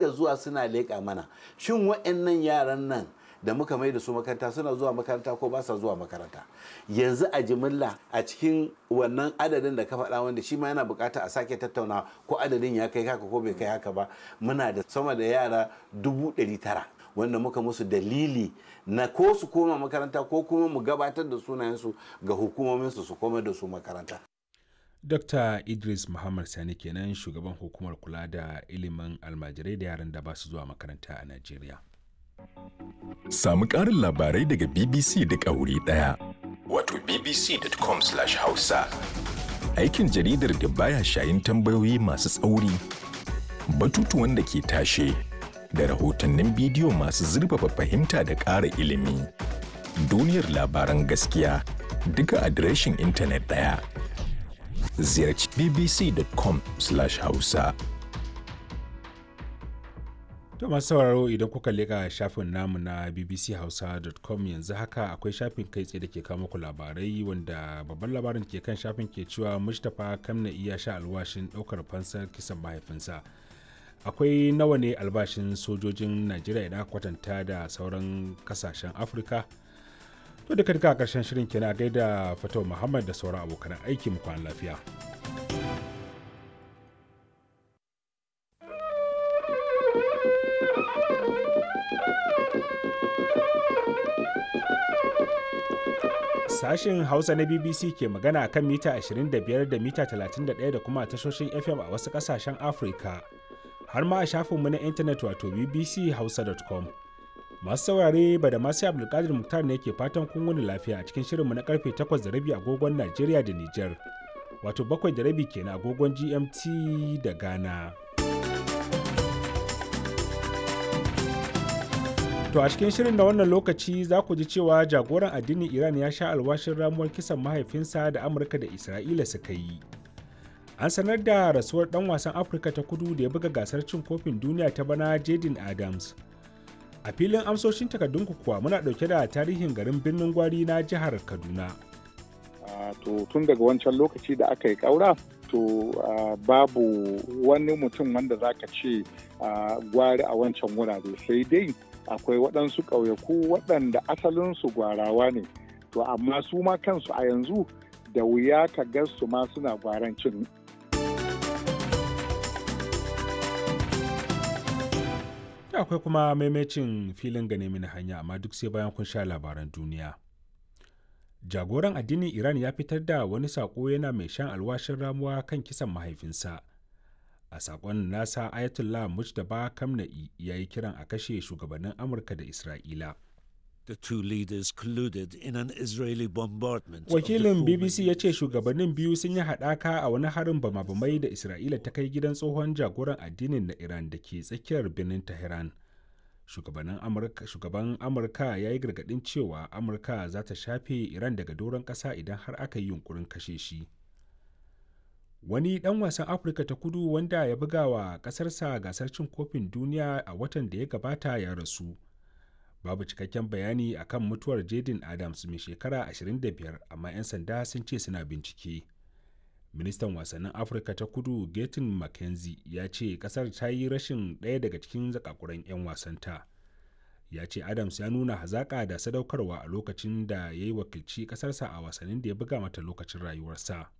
dinga zuwa suna leƙa mana shin wa'annan yaran nan da muka mai da su makaranta suna zuwa makaranta ko ba sa zuwa makaranta yanzu a jimilla a cikin wannan adadin da ka faɗa wanda shi ma yana bukata a sake tattauna ko adadin ya kai haka ko bai kai haka ba muna da sama da yara dubu ɗari tara wanda muka musu dalili na ko su koma makaranta ko kuma mu gabatar da sunayensu ga hukumominsu su koma da su makaranta Dr. Idris Muhammad Sani kenan shugaban hukumar kula da ilimin almajirai da yaran da ba su zuwa makaranta a Najeriya. Samu ƙarin labarai daga BBC da wuri ɗaya. Wato bbc.com/hausa. Aikin jaridar da baya shayin tambayoyi masu tsauri, batutuwan da ke tashe, da rahotannin bidiyo masu zurfafa fahimta da ƙara ilimi. Duniyar labaran gaskiya duka adireshin intanet ɗaya. Ziyarci bbc.com/hausa. To masu sauraro idan kuka leka shafin namu na bbchausa.com yanzu haka akwai shafin kai tsaye da ke kawo muku labarai wanda babban labarin ke kan shafin ke cewa Mustapha Kamna iya sha alwashin ɗaukar fansar kisan mahaifinsa. Akwai nawa ne albashin sojojin Najeriya idan aka kwatanta da sauran kasashen Afirka? To da duka a ƙarshen shirin kenan gaida Fatau Muhammad da sauran abokan aiki mu kwana lafiya. Sashen Hausa na BBC ke magana kan mita 25 da mita 31 da kuma tashoshin FM a wasu ƙasashen Afirka. Har ma a shafinmu na intanet wato bbchausa.com. Masu saurare ba da masu Abdulkadir Muktar ne ke fatan kun wani lafiya a cikin shirinmu na karfe 8 da rabi agogon Najeriya da Nijar. Wato bakwai da rabi kenan agogon GMT da Ghana. To a cikin shirin da wannan lokaci za ku ji cewa jagoran addinin Iran ya sha alwashin ramuwar kisan mahaifinsa da Amurka da Isra'ila suka yi. An sanar da rasuwar ɗan wasan Afirka ta kudu da ya buga gasar cin kofin duniya ta bana Jaden Adams. A filin amsoshin takardunku kuwa muna ɗauke da tarihin garin birnin gwari na jihar Kaduna. to tun daga wancan lokaci da aka yi ƙaura to uh, babu wani mutum wanda za ka ce uh, gwari a wancan wurare sai dai akwai waɗansu ƙauyaku waɗanda asalinsu gwarawa ne to amma su ma kansu a yanzu da wuya ka ga su ma suna gwaran cin akwai kuma maimacin filin gane mini hanya amma duk sai bayan kun sha labaran duniya jagoran addinin iran ya fitar da wani saƙo yana mai shan alwashin ramuwa kan kisan mahaifinsa a saƙon nasa ayatollah mujtaba kamna'i ya yi kiran a kashe shugabannin amurka da isra'ila The two leaders colluded in an Israeli bombardment. wakilin bbc ya ce shugabannin biyu sun yi haɗaka a wani harin bama-bamai da isra'ila ta kai gidan tsohon jagoran addinin na iran da ke tsakiyar birnin tehran shugaban amurka ya yi gargaɗin cewa amurka za ta shafe iran daga doron ƙasa idan har aka yi yunkurin kashe shi wani ɗan wasan afirka ta kudu wanda ya buga wa ƙasarsa gasar cin kofin duniya a watan da ya gabata ya rasu babu cikakken bayani akan mutuwar jaden adams mai shekara 25 amma 'yan sanda sun ce suna bincike ministan wasannin afirka ta kudu gatin mckenzie ya ce kasar ta yi rashin ɗaya daga cikin zakakuran 'yan wasanta ya ce adams ya nuna hazaƙa da sadaukarwa a lokacin da ya yi wakilci ƙasarsa a wasannin da ya buga mata lokacin rayuwarsa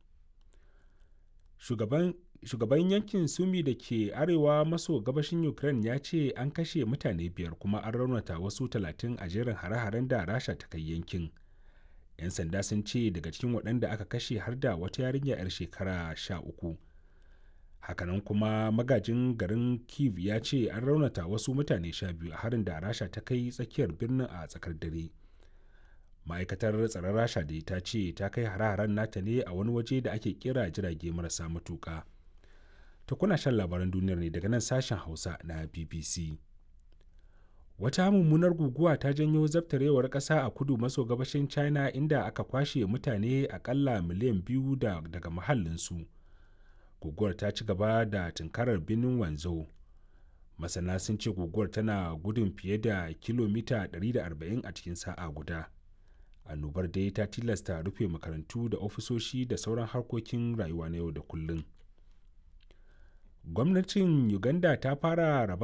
shugaban shugaban yankin sumi da ke arewa maso gabashin ukraine ya ce an kashe mutane biyar kuma an raunata wasu talatin a jerin hare-haren da rasha ta kai yankin 'yan sanda sun ce daga cikin waɗanda aka kashe har da wata yarinya 'yar shekara sha uku hakanan kuma magajin garin kiev ya ce an raunata wasu mutane sha biyu a harin da rasha ta kai tsakiyar birnin a tsakar dare ma'aikatar tsaron rasha da ta ce ta kai hare-haren nata ne a wani waje da ake kira jirage marasa matuka ta kuna shan labaran duniyar ne daga nan sashen hausa na bbc wata mummunar guguwa ta janyo zabtarewar ƙasa a kudu maso gabashin china inda aka kwashe mutane akalla miliyan biyu da, daga mahallinsu guguwar ta ci gaba da tunkarar birnin wanzhou masana sun ce guguwar tana gudun fiye da kilomita 140 a cikin sa'a guda annobar dai ta tilasta rufe makarantu da ofisoshi da sauran harkokin rayuwa na yau da kullum gwamnatin uganda ta fara raba